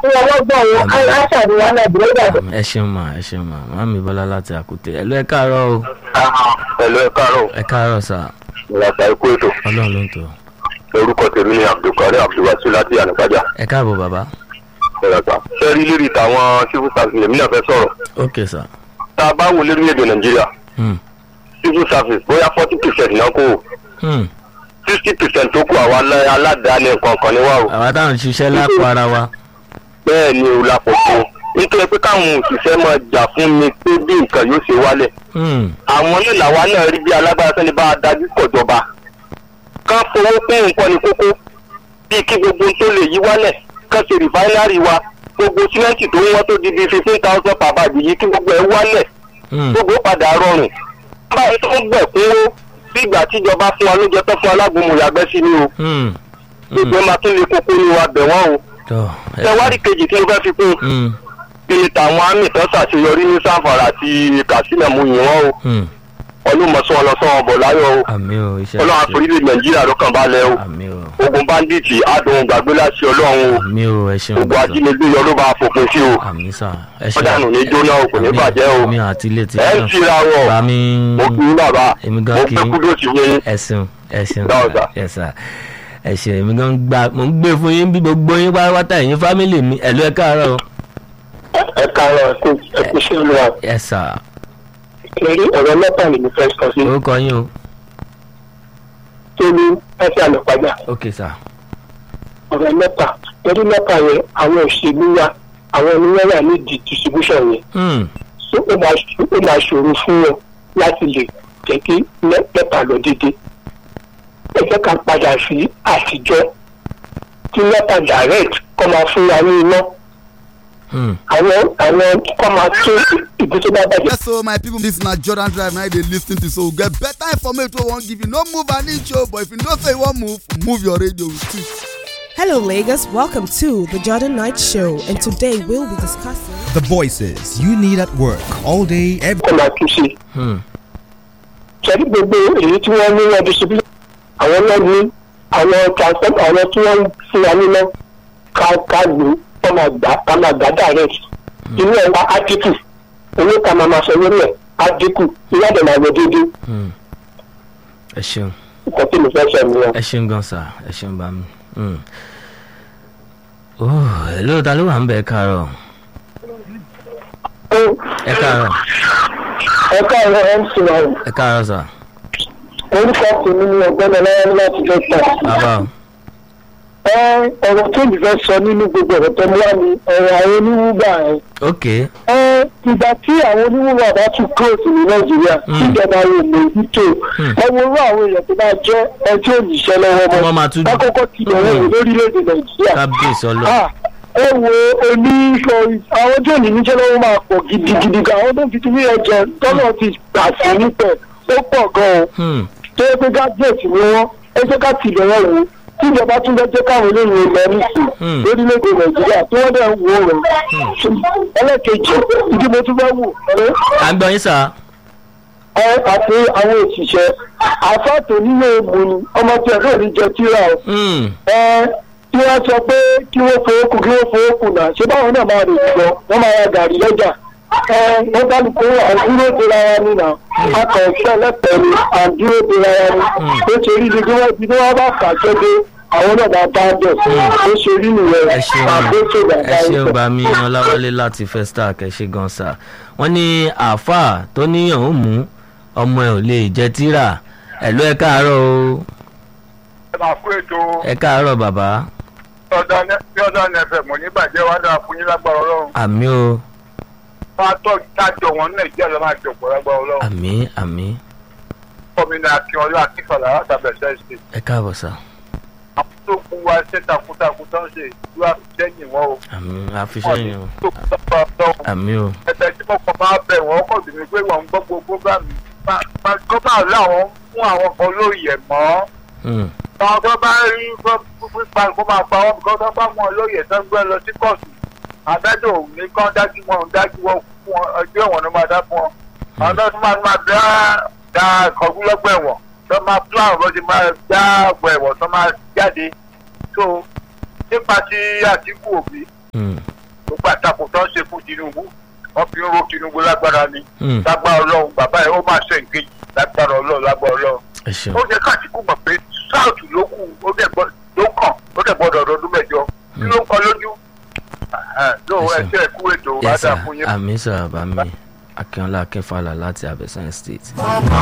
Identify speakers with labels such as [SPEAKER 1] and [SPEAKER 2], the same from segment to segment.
[SPEAKER 1] fún ọlọ́gbọ̀n o
[SPEAKER 2] Àmín.
[SPEAKER 1] aṣàdé wa náà dúró dàbí.
[SPEAKER 2] ẹ ṣeun mà ẹ ṣeun mà màmí bọ́lá láti àkútẹ ẹ lọ ẹ káàárọ̀ o
[SPEAKER 3] pẹ̀lú ẹ káàárọ̀
[SPEAKER 2] ẹ káàárọ̀ sà
[SPEAKER 3] ìlànà ikú ètò
[SPEAKER 2] ọlọ́run ló ń tọ́
[SPEAKER 3] orúkọ tèmi ni abdulkari abdulwasi láti ànàkájà
[SPEAKER 2] ẹ káàbọ̀ bàbá
[SPEAKER 3] ìrọ̀ta sẹ́rí lérí tàwọn civil service èmi náà fẹ́ sọ̀rọ̀
[SPEAKER 2] ok sà
[SPEAKER 3] tá a bá wo lérílẹ̀‐èdè nàìjíríà
[SPEAKER 2] Hmm.
[SPEAKER 3] civil service bóyá forty percent náà kó
[SPEAKER 2] Hmm.
[SPEAKER 3] sixty percent tó kù àwa alá- aládàáni nǹkan kan ni wá o
[SPEAKER 2] àwa táwọn ń ṣiṣẹ́ lápò ara wa
[SPEAKER 3] bẹ́ẹ̀ ni o la pọ̀ tó nítorí pé káwọn òṣìṣẹ́ máa jà fún mi pé bí nǹkan yóò ṣe wálẹ̀
[SPEAKER 2] Hmm.
[SPEAKER 3] àwọn náà làwa náà rí bí alágbára sẹ́ni bá a dájú kọ̀jọba ká fowó pín nǹkan ní kókó bíi kí gbogbo tó lè yí wálẹ̀ ká ṣe rìfáínárì wa gbogbo símẹ́ǹtì tó ń wọ́n tó di bíi fifteen thousand per bag yìí kí gbogbo ẹ̀ wálẹ̀
[SPEAKER 2] Hmm.
[SPEAKER 3] gbogbo padà rọrùn báyìí tó ń gbẹ̀ kúnwó bí ìgbà tíjọba fún wa ló jẹ tó fún alágbòmù yàgbẹ́ sí ni o
[SPEAKER 2] Hmm.
[SPEAKER 3] gbogbo ẹ̀ máa tún lè kókó ní wa bẹ̀ wọ́n o
[SPEAKER 2] tọ́ ẹ
[SPEAKER 3] tẹwárí kejì tí mo fẹ́ fi kún
[SPEAKER 2] Hmm.
[SPEAKER 3] kí ni tàwọn àmì tó ṣàṣeyọrí ní sanfara àti katsina mu yìn wọ́n o
[SPEAKER 2] Hmm.
[SPEAKER 3] ọlọ́mọsán ọlọ́sán ọbọ̀ láyọ̀ o
[SPEAKER 2] àmì o iṣẹ́
[SPEAKER 3] ọlọ́run
[SPEAKER 2] ṣe
[SPEAKER 3] àforílẹ̀ nàìjíríà ló kàn balẹ̀ o
[SPEAKER 2] àmì o
[SPEAKER 3] ogun bandits adùn gbàgbé láti ọlọ́run o
[SPEAKER 2] àmì o ẹ ṣeun
[SPEAKER 3] gbogbo ajínigbé yọ ló bá fòpin sí o
[SPEAKER 2] àmì sà ẹ
[SPEAKER 3] ọ̀dànù ní jóná o kò ní bàjẹ́ o
[SPEAKER 2] mi àti ilé tí
[SPEAKER 3] ẹ̀ ń tira wọ̀
[SPEAKER 2] bá mi
[SPEAKER 3] mo kì í bàbá
[SPEAKER 2] èmi
[SPEAKER 3] mo
[SPEAKER 2] gan kì
[SPEAKER 3] pẹ́
[SPEAKER 2] í
[SPEAKER 3] kúdó sí yín
[SPEAKER 2] ẹ̀sìn ẹ̀sìn
[SPEAKER 3] Dáhùn sà.
[SPEAKER 2] ẹ̀sà ẹ̀sìn èmi gan gba mo ń gbé fún yín bí gbogbo yín pátápátá ẹ̀yin fámìlì mi ẹ̀lú ẹ̀ káàárọ̀
[SPEAKER 1] ẹ káàárọ̀ ẹ kú sí olúwa
[SPEAKER 2] ẹ̀sà
[SPEAKER 1] eré ọ̀rọ̀ mẹ́ta lèmi fẹ́ sọ sí
[SPEAKER 2] orúkọ yín o
[SPEAKER 1] tó ní ẹsẹ̀ àlọ́pàá
[SPEAKER 2] ok sà
[SPEAKER 1] ọ̀rọ̀ mẹ́ta eré mẹ́ta yẹn àwọn òṣèlú wa àwọn oníwọ́n wà ní di distribution yẹn
[SPEAKER 2] Hmm.
[SPEAKER 1] so ó máa ó máa ṣòro fún wọn láti lè jẹ́ kí mẹ́- mẹ́ta lọ dédé ẹ jẹ́ ká padà sí àtijọ́ tí mẹ́ta direct kọ́ máa fún wa ní iná
[SPEAKER 2] Hmm.
[SPEAKER 1] àwọn àwọn kọ́ máa tún ibi tó bá bàjẹ́
[SPEAKER 4] yes so my people this na jordan drive na you dey lis ten to so we get better information wey we wan give you no move an inch o but if you know say you wan move move your radio with it.
[SPEAKER 5] Hello, Lagos. Welcome to the Jordan Knight Show, and today we'll be discussing.
[SPEAKER 6] The voices you need at work all day, every
[SPEAKER 1] kọ́ máa tún ṣe.
[SPEAKER 2] Hmm.
[SPEAKER 1] sẹ́ni gbogbo èyí tí wọ́n ní wọ́n distribute àwọn náà ní àwọn transfer àwọn tí wọ́n ń fún wa níná ká ká lò ó kọ́ máa gbà ká máa gbà direct inú ẹ̀ wá á dínkù owó ká máa máa sọ lórí ẹ̀ á dínkù ìyá dẹ̀ máa lọ déédéé
[SPEAKER 2] Hmm. ẹ ṣeun
[SPEAKER 1] nǹkan tí mo fẹ́ sọ nìyẹn.
[SPEAKER 2] ẹ ṣeun gan sà ẹ ṣeun bá mi. Hmm. oh hello ta ló wà ń bẹ ẹ káàárọ̀ ẹ káàárọ̀
[SPEAKER 1] ẹ káàárọ̀ mc náà
[SPEAKER 2] ẹ káàárọ̀ sà
[SPEAKER 1] orúkọ tèmi ni ọ̀gbẹ́ni ọlọ́wọ́ láti fẹ́ tà.
[SPEAKER 2] bàbá o
[SPEAKER 1] ẹ ọ̀rọ̀ tó mi fẹ́ sọ nínú gbogbo ọ̀rọ̀ tó mú wá ni ọ̀rọ̀ àwọn oníwúgbà ẹ̀.
[SPEAKER 2] ok
[SPEAKER 1] ẹ ìgbà tí àwọn oníwúwà bá tún kúròsì ní nàìjíríà
[SPEAKER 2] Mm.
[SPEAKER 1] tíjọba yóò lè nítò
[SPEAKER 2] Mm.
[SPEAKER 1] ẹ wo irú àwọn èèyàn tó bá jẹ ẹjọ́ òyìṣẹ́ lọ́wọ́
[SPEAKER 2] wọ́n
[SPEAKER 1] mọ́
[SPEAKER 2] máa tún
[SPEAKER 1] lákòókò tí ìyẹn wò lórílẹ̀‐èdè nàìjíríà
[SPEAKER 2] kábíyèsí ọlọ
[SPEAKER 1] Ah, ẹ wo oníṣọ àwọn tó ní níṣẹ́ lọ́wọ́ máa pọ̀ gidigidi gan àwọn tó fi ti ní ẹjọ́ tọ́lọ̀ ti gbà sí nípẹ̀ ó pọ̀ gan-an
[SPEAKER 2] Hmm.
[SPEAKER 1] tó yẹ pé gájẹ́ẹ̀tì ni wọ́n ẹ jẹ́ ká ti bẹ̀rẹ̀ wò ó tíjọba tún bẹ́ jẹ́ káwọn eléyìí lọ nísìn
[SPEAKER 2] Hmm.
[SPEAKER 1] lórílẹ̀‐èdè nàìjíríà tí wọ́n dẹ̀ ń wò rẹ̀ ẹlẹ́kejì ìdí mo tún fẹ́ wò ẹ́
[SPEAKER 2] à ń gbọ́ yín sà
[SPEAKER 1] ẹ àti àwọn òṣìṣẹ́ àfáàtò nílé ègbò ni ọmọ tí ẹ̀rọ ní jẹ tíra o
[SPEAKER 2] Hmm.
[SPEAKER 1] ẹ tí wọ́n sọ pé kí wọ́n fowó kù kí wọ́n fowó kù náà ṣé báwọn náà máa rè jọ wọ́n máa ra gàrí lọ́jà ẹ wọ́n bá ní pé àdúró de ara ní nà akọ̀ọ̀ṣẹ́ lẹ́pẹ̀ẹ́ ni àdúró de ara ní ó ṣe rí ni bí wọ́n bí wọ́n bá fà jẹ́dé àwọn náà bá bá bẹ̀ ó ṣe rí nìyẹn
[SPEAKER 2] ẹ ṣeun
[SPEAKER 1] àgbéṣe
[SPEAKER 2] ẹ
[SPEAKER 1] bàbá
[SPEAKER 2] ṣeun
[SPEAKER 1] ìfẹ́.
[SPEAKER 2] bá mi ọláwálé láti festac ẹ ṣe gan sà wọ́n ní àáfàá tó níyàn ó mú ọmọ ẹ ò lè jẹ tíra ẹ̀lú ẹ káàárọ̀ o
[SPEAKER 3] ẹ máa kú ètò
[SPEAKER 2] ẹ káàárọ̀ bàbá
[SPEAKER 3] ọ̀dọ́ nfm oníbàjẹ́ wa dáa fún yín lágbára ọlọ́run
[SPEAKER 2] àmì o
[SPEAKER 3] wọ́n á tọ́ tájọ wọn ní nàìjíríà ló máa jọ̀pọ̀ lágbára ọlọ́run
[SPEAKER 2] àmì àmì
[SPEAKER 3] kọ́mínà akínọlá akínfàlà látàbẹ̀sẹ̀ ṣe
[SPEAKER 2] ẹ káàbọ̀ sà
[SPEAKER 3] àwọn tó kú wa ṣe takuntakun tó ń ṣe ìlú àfisẹ́yìn wọn o
[SPEAKER 2] àmì àfiṣẹ́yìn o
[SPEAKER 3] tó kú lọ́pọ̀ ọlọ́run
[SPEAKER 2] àmì o
[SPEAKER 3] ẹ̀bẹ̀ tí mo kàn máa bẹ̀ wọ́n kọ̀ sí mi pé wọ́n ń gbọ́ gbogbo bá mi kọ́ bá láwọn fún àwọn kan lóye mọ́
[SPEAKER 2] Hmm.
[SPEAKER 3] àwọn tó bá rí pípa kó máa pa wọn kó tó bá wọn lóye tó ń gbé lọ sí kóòtù adájọ́ ò ní kán dájú wọn ò dájú wọn fún wọn ọjọ́ ẹ̀wọ̀n ló máa dá fún wọn àwọn tó máa máa dá dá kọ̀ọ̀gùlọ́gbọ̀ ẹ̀wọ̀n tó máa plan bó ti máa dá ọgbọ̀ ẹ̀wọ̀n tó máa jáde tó nípa ti àtìkù òbí
[SPEAKER 2] Hmm.
[SPEAKER 3] gbàtàkùn tó ń ṣe fún tinubu wọ́n fi ń ro tinubu lágbára ni
[SPEAKER 2] Hmm.
[SPEAKER 3] lágbára ọlọ́run bàbá yẹn ó máa ṣe ìkejì lágbára ọlọ́run lágbára ọlọ́run
[SPEAKER 2] ẹ ṣeun
[SPEAKER 3] ó jẹ́ káàtìkù mọ̀ pé sáùtù ló kù ó dẹ̀ gbọ́ ló kàn ó dẹ̀ gbọ́dọ̀ ọdún mẹ́jọ kí ló ń kọ lójú ló
[SPEAKER 2] Yes,
[SPEAKER 3] ẹ
[SPEAKER 2] sir.
[SPEAKER 3] ṣe ẹ̀kú ètò
[SPEAKER 2] yes sir
[SPEAKER 3] wàdà fún yín.
[SPEAKER 2] àmì sọ̀rọ̀ bá mi akínọlá akínfàlà láti abẹ́sán state.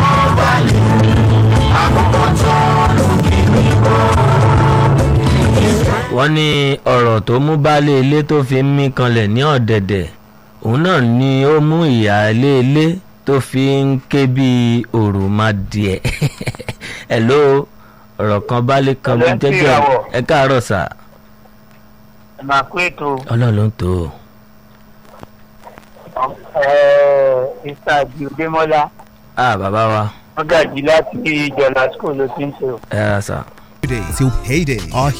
[SPEAKER 2] wọ́n ní ọ̀rọ̀ tó mú baálé ilé tó fi ń mí kanlẹ̀ ní ọ̀dẹ̀dẹ̀ òun náà ni ó mú ìyáálé ilé tó fi ń ké bí òròmọdìẹ hello ọ̀rọ̀ kan baálé kan bí
[SPEAKER 3] Ọ̀rẹ́ tí
[SPEAKER 2] jẹ́jẹ́
[SPEAKER 3] ìràwọ̀.
[SPEAKER 2] ẹ káàárọ̀ sà
[SPEAKER 3] ẹ máa kó ètò
[SPEAKER 2] ọlọ́run ló ń tó o.
[SPEAKER 3] mr abiodémọlá
[SPEAKER 2] ah bàbá wa
[SPEAKER 3] wọn gàjí láti ìjọba school ló ti ń ṣe o.
[SPEAKER 2] ẹ ra sà.
[SPEAKER 6] Day till payday. Our